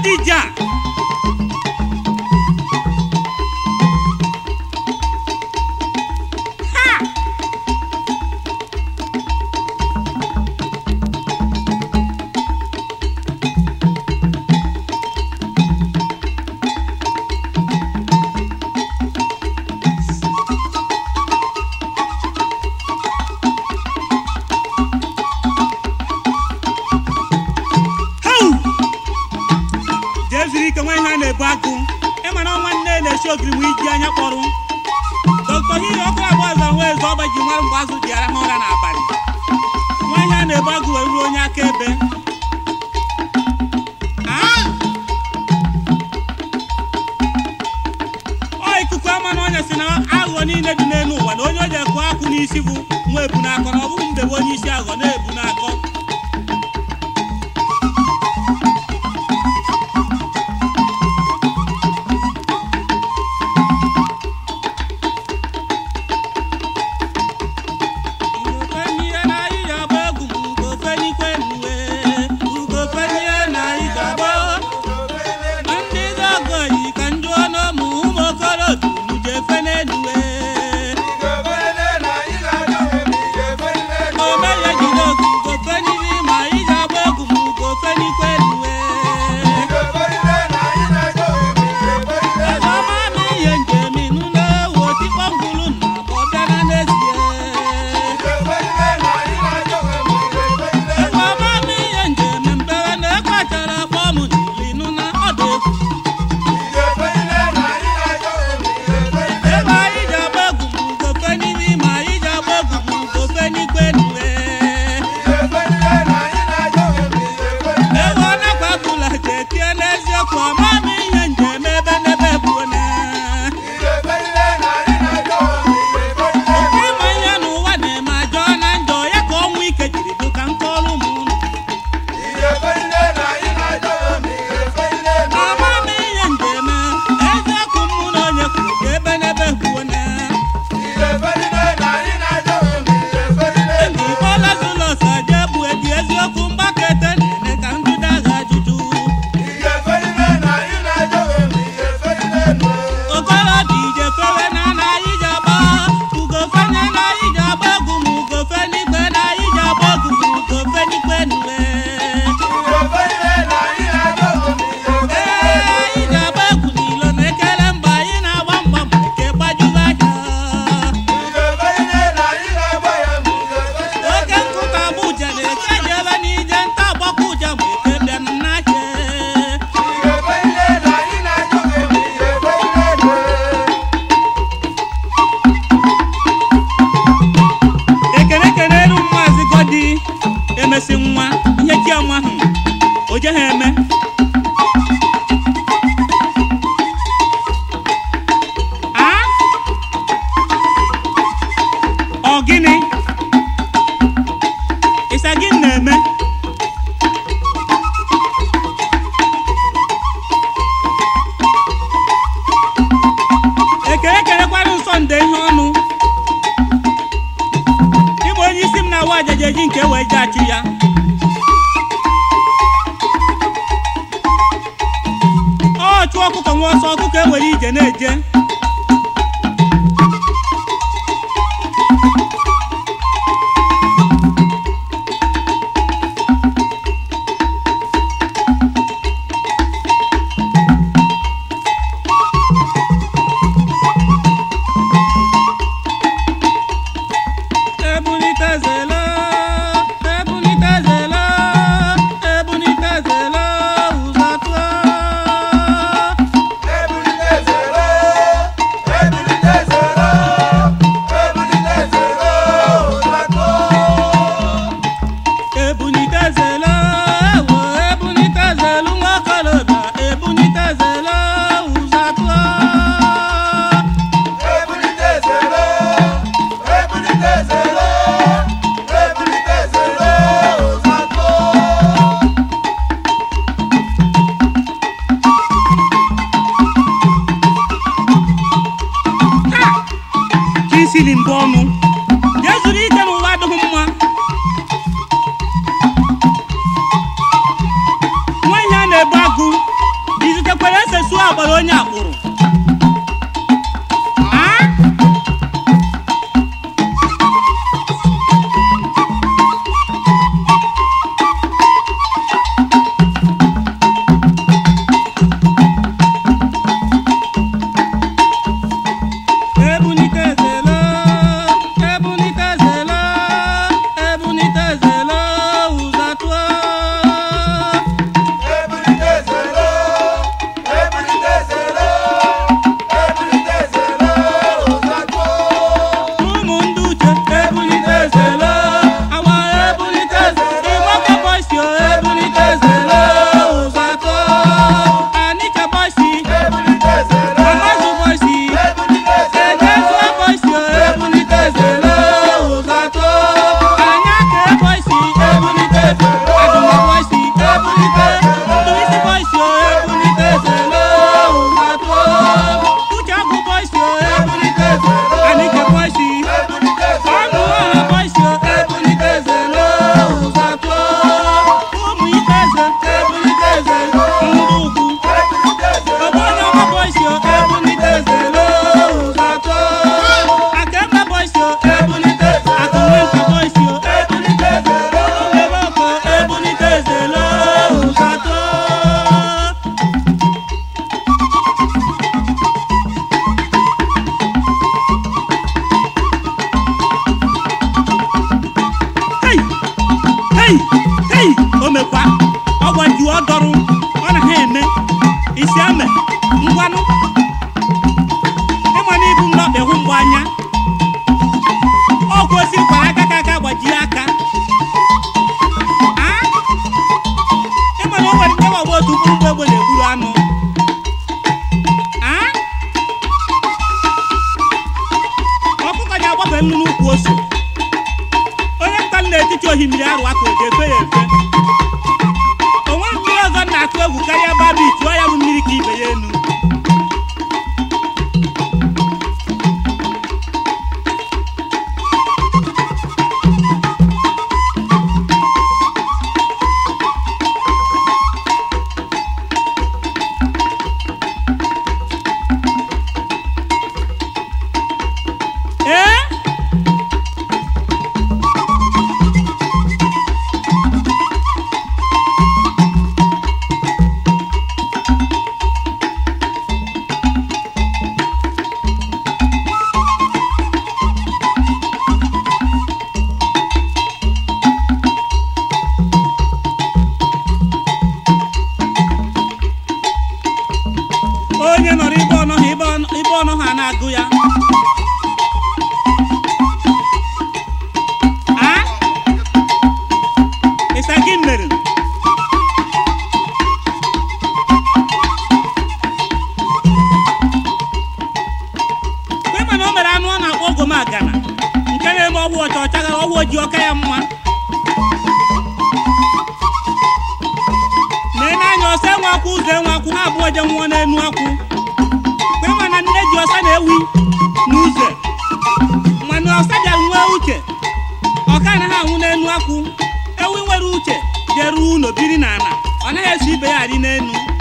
Odija ha Hau! jee zuru ike nwa ihe a na-ebu agụ ịmara ọnwa nne na-esi ogiri ma iji anya kpọrọ dọkịta hiri ọkụ abụọ ọzọ nwa eze ọba ji nwere mgbe azụ ji arahụ ụra n'abalị nwa ihe a na-ebu agụ wee ruo onye akaebe Ah! ọ ikuku ama na onye si na aghụghọ niile dị n'elu ụwa na onye o ji ekwu akwụ n'isi bụ nwa ebu n'akọ na ọ bụghị mdebe onye isi aghụghọ na-ebu n'akọ emesi nwa ihe chiọma ahụ o je ha eme a ọ gịnị ịsa gị na-eme ekele kelekwara nsọ nde ihe ọnụ ịbụ onye isi m na-awa ajaja eji nke wee je achụ ya ọ chụọ ọkụkọ nwa ọsọ ọkụkọ ewere ije na-eje ebunitezela ebunitezela ebunitezela ụzọ tụọ ebunitezela ewo ebunitezelu nwakolobịa ebunitezela ụzọ tụọ ka isili mbụ ọnụ jee zuru ike n'ụwa adịghị mma nwa ihe a na-ebu agụ ọgbara onye akpụrụ Ah? ebunitezelo ebunitezelo ebunitezelo ụzọ atụọ Ebulitezelo, ebulitezelo, ebulitezelo, ụzọ atọ. ụmụ ndị uche ebunitezelo awa ebunitezelo ịgbaka bọsi ebunitezelo ụzọ atụọ anịcha bọsi Ebulitezelo, amazụ bọsi ebulitezelo, ejezuo bọsi ebunitezelo ụzọ atụọ anya ka bọsi ebunitezelo adụma bọsi ebunite ndụisi bọsi ebunitezelo ụzọ atụọ uche agụ bọsi ebunitezelo anịcha bọsi ebulitezelo, ọnụ ọha bọsi ebunitezelo ụzọ atụọ ụmụ ikeze ebunitezelo ndị ugwu ebulitezelo, Ogbonye ọma bọsi ebunitezelo ụzọ atọ Akemma bọsi ebunitezelo Akụnwenta bọsi ebunitezelo Uleboko ebunitezelo ụzọ atọ Hei! Hei! Hei! O mekwa ọgwa ju ọ dọrụ ọ na ha eme isi ame ngwanụ ịma na ibu nnọọ ịhụ mgbe anya ọgwụ osi kwara aka ka aka gbajie aka Ah? ịma na o nwere nke ọgba otu mkpụrụ mgbe egbe na-egburu anụ Ah? ọkụkọ ji-agbafe nnu n'ukwu ose onye nta m n'etiti ohimmiri arụ aka o ga-efe ya efe onwe mmiri ọzọ m na-atụ egwu karịa babi tụọ ya bụ mmiri ka ibe ya enu ee onye nọrọ ibe ọnọ ha ibe ọnọ- ibe ọnọ ha na-agụ ya a ịsa gị mere kwe mana o mere anụ ọ na-akpọ ogomagana nke na-eme ọgwụ ọcha ọcha gara ọgwụ ojii ọka ya mma lee n'anya ọsọ enwe akwụ ụzọ enwe akwụ ha abụọ je nwụọ n'enu akwụ kwe mana nne ji ọsa na-ewi n'ụzọ mana ọsa bịara nwee uche ọka anaghị anwụ n'enu akwụ ewi nwere uche jeruo ụlọ biri n'ala ọ naghị eso ibe ya adị n'enu